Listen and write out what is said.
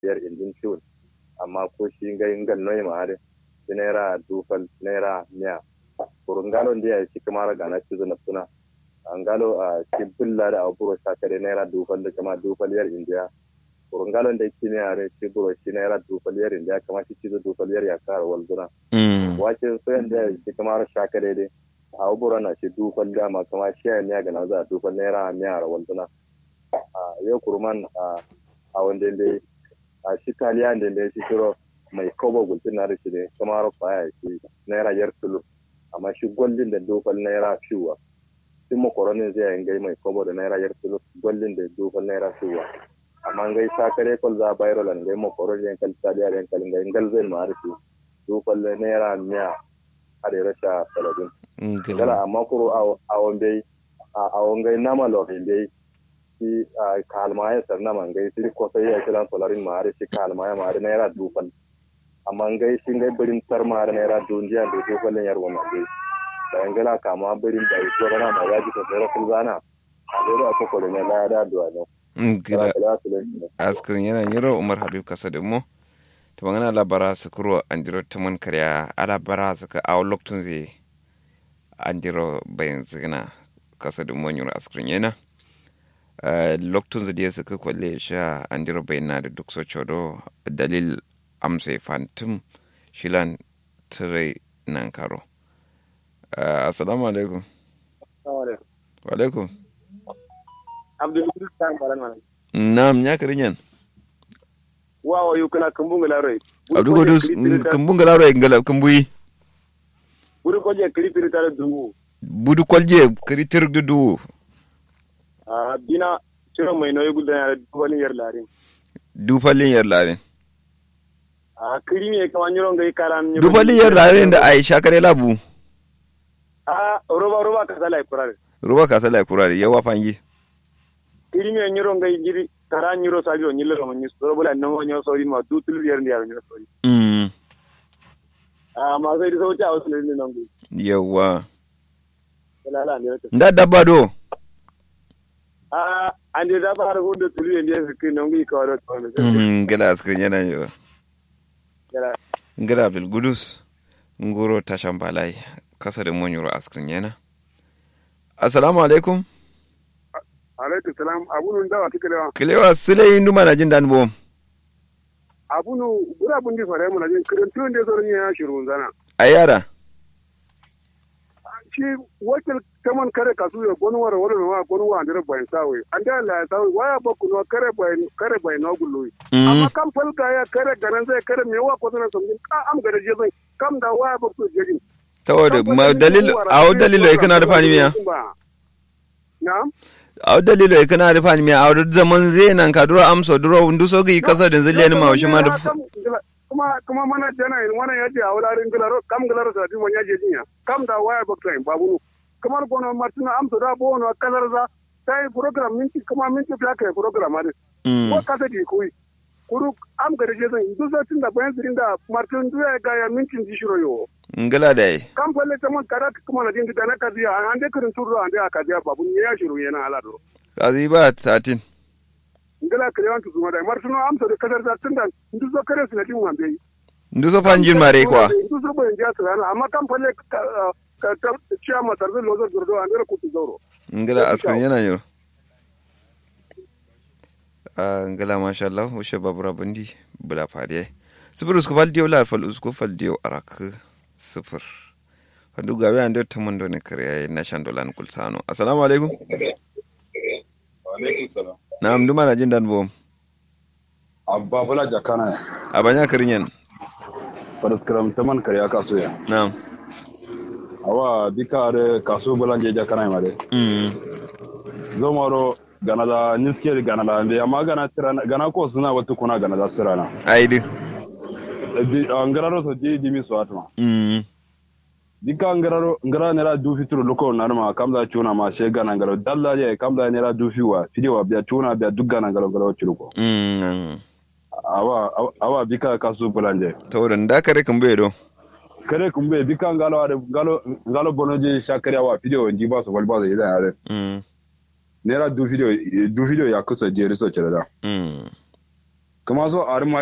biyar injin ciwon amma ko shi ga ingan noyi ma hade shi naira dufal naira miya kurun galon da ya shi kamar ga na cizo na suna an galo a shi bulla da aburo sakare naira dufal da kama dufal yar indiya kurun galon da yake miya ne shi buro shi naira dufal yar indiya kama shi cizo dufal yar ya kara walzuna wace soyan da shi kamar sakare dai a aburo na shi dufal dama kama shi ya miya ga na za dufal naira miya ra walzuna a yau kurman a wanda dai a shi taliya da da shi shiro mai kobo gultin na rishi ne kuma rufa ya shi naira yar tulu amma shi gwallin da dokal naira fiwa shi makoronin zai yin gai mai kobo da naira yar tulu gwallin da dokal naira fiwa amma gai sakare kol za bayro lan gai makoronin yan kal taliya yan kal gai gal zai ma rishi dokal naira miya a da rasha talabin gala amma kuro a wanda a wangai nama lorin dai shi kalmaya sarna man gai shi ko sai ya kira solarin ma shi kalmaya ma na yara dufal amma gai shi gai birin tar ma na yara dunjiya da dufalin yarwa ma gai bayan gala kama birin da ito rana ma ya ji ta tsere kulzana a dole a kokore ne da da duwa ne gida askirin yana yiro umar habib kasa da mu ta magana labara su kuro an jiro ta man karya alabara su ka awo loktun zai an jiro bayan zina kasa da mu yiro askirin yana loktun da suka kwalle sha an jira bayana da duk so chodo dalil amsa fantum shilan tire nan karo assalamu alaikum wa alaikum na'am ya karin yan wawa yu kana kambunga laroy abdu ko dus kambunga laroy ngala kambuyi budu kolje kripiri tare duwu budu kolje kritir duwu a bina ciro mai noyi gudan yare dufalin yar larin dufalin yar larin a kiri ne kama nyiro ngai karan dufalin yar larin da aisha kare labu a roba roba ka sala kurare roba ka sala kurare yawa fangi kiri ne nyiro ngai jiri karan nyiro sabi o nyilo mo nyis roba la nango nyo sori ma dutul yar ndiyar nyiro sori mm a ma sai so ta wasu ne nango yawa lala ne nda dabba do a ande da ba har hunde tulu en yesu kin non gi ko do to mhm gala askrin yana yo gala ngara bil gudus ngoro tashan balai kasa da monyoro askrin yana assalamu alaikum alaikum salam abunu ndawa tikelewa kilewa sile nduma na jindan bom abunu bura bundi fare mu na jin kiran tun de zorin ya shiru zana ayara shi wakil kaman kare kasu ya gonu wara wala wa gonu wa andere bayan sawe an da la sawe waya ba kuno kare bayan kare bayan na gullu amma kam falka ya kare garan zai kare me wa ko zana songin ka am gare je zai kam da waya ba ku je tawada ma dalil aw dalilo e kana da fani miya na'am aw dalilo e kana da fani miya aw zaman zai nan ka duro amso duro nduso gi kasa da zille ni ma shi ma da kuma kuma mana jana in wannan yaje a wularin gilaro kam gilaro sa dimon yaje jinya kam da waya ba kai babu kamar gono martina amso da bo no kalar za sai program minti kuma minti fiya kai program ade ko kasa di kuyi kuru am gare je zan du zatin da bayan sirin da martin du ya ga ya minti di shiro yo ngala dai kam falle ta man kada kuma na dinga na kaziya an de kurin turu an de akaziya babu ne ya shiro yana alado kazi ba satin ngala kare wantu zuma da martino amsa da kasar da tunda ndu zo kare su na din wambe ndu so fanjin mare kwa ndu so bayan ja su amma kam falle ka ta ciya ma tarbi lozo durdo an dara kutu zoro ngala askan yana yo a ngala masha Allah wushe babura bandi bula fariye sifir usku fal diyo lar fal usku fal diyo arak sifir fadu gawe an do tamon do ne kare na shan dolan kulsano assalamu alaikum wa alaikum salam na'am duma na jin dan bom abba bula jakana abanya karinyan fadaskaram taman kariya kaso ya na'am awa bika are kaso bula je jakana ma de mm zomaro gana da niske gana da ande amma gana tirana gana ko suna wata kuna gana da tirana aidi bi angararo so je dimi so atma mm dika angararo ngara nera du fitro loko narma kamda chuna ma she gana ngaro dalla je kamda nera du fiwa fidiwa biya chuna biya dugga ngaro ngaro churuko mm awa awa bika kaso bulanje to dan da kare kan bai do kare kumbe bika ngalo ade ngalo ngalo bonoje shakari awa fidiwa njiba so walba so idan are mm nera du video du video ya kusa jeri so cereda mm kuma so arma